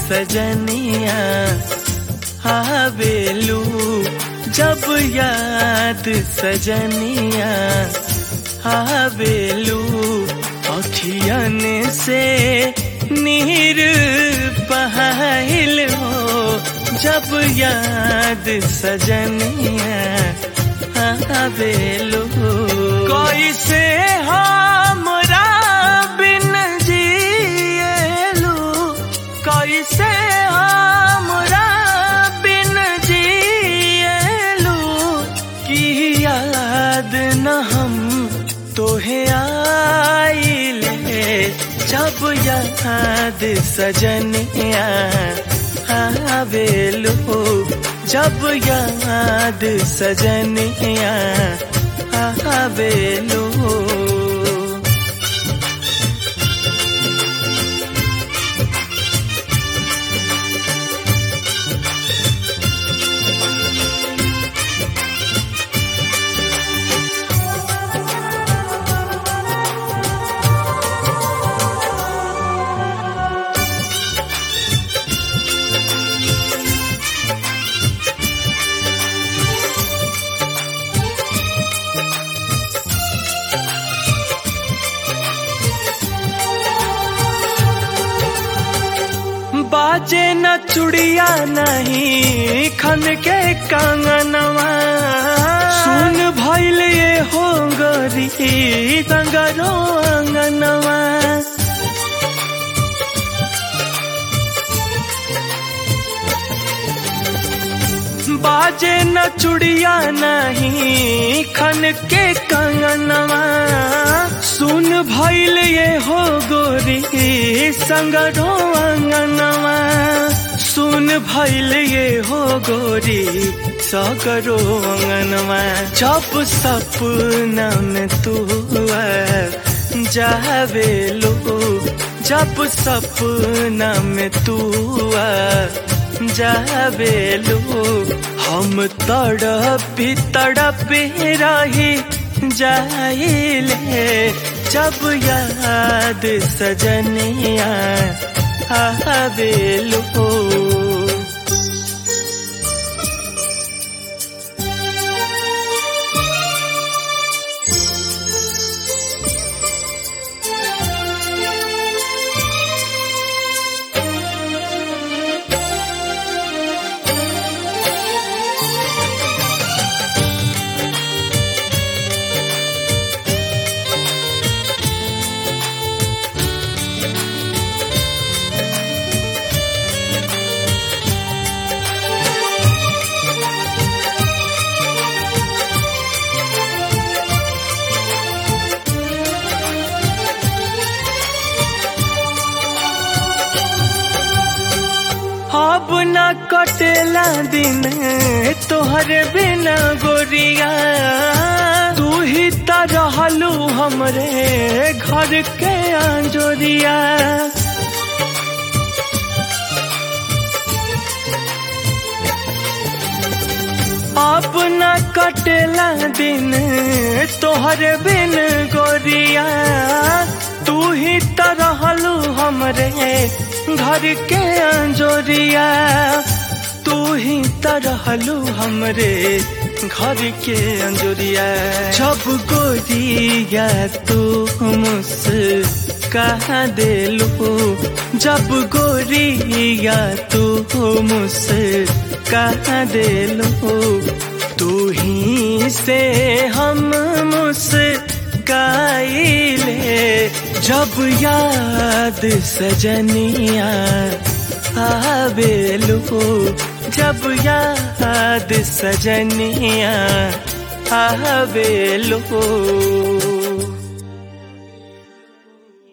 सजनिया आवेलू जब याद सजनिया आवेलू अखियन से नीर बहाइल हो जब याद सजनिया आवेलू कैसे हमरा बिन जिएलू कैसे हमरा बिन जिएलू की याद न हम तोहे आइले जब याद सजनिया आवेलू जब याद सजनिया आवेलू बाजे न चुड़िया नहीं खन के कंगनवा सुन भइल ये हो गरी तंगरो अंगनवा बाजे न चुड़िया नहीं खन के कंगनवा सुन भइल ये हो गोरी संगरो अंगनवा सुन भइल ये हो गोरी सगरो अंगनवा जब सपना में तू जावेलो जब सपना में तू जावेलो हम तड़पी तड़पी रही जाइले जब याद सजनिया आवेलो अब न कटेला दिन तोहर बिना गोरिया तू ही त रहलू हमरे घर के अंजोरिया अब न कटेला दिन तोहर बिन गोरिया तू ही त रहलू हमरे घर के अंजोरिया तू ही त रहलू हमरे घर के अंजोरिया जब गोरिया तू मुस्काहा देलू जब गोरिया तू मुस्काहा देलू तू ही से हम मुस्काइले जब याद सजनिया आवेलू जब याद सजनिया आवेलू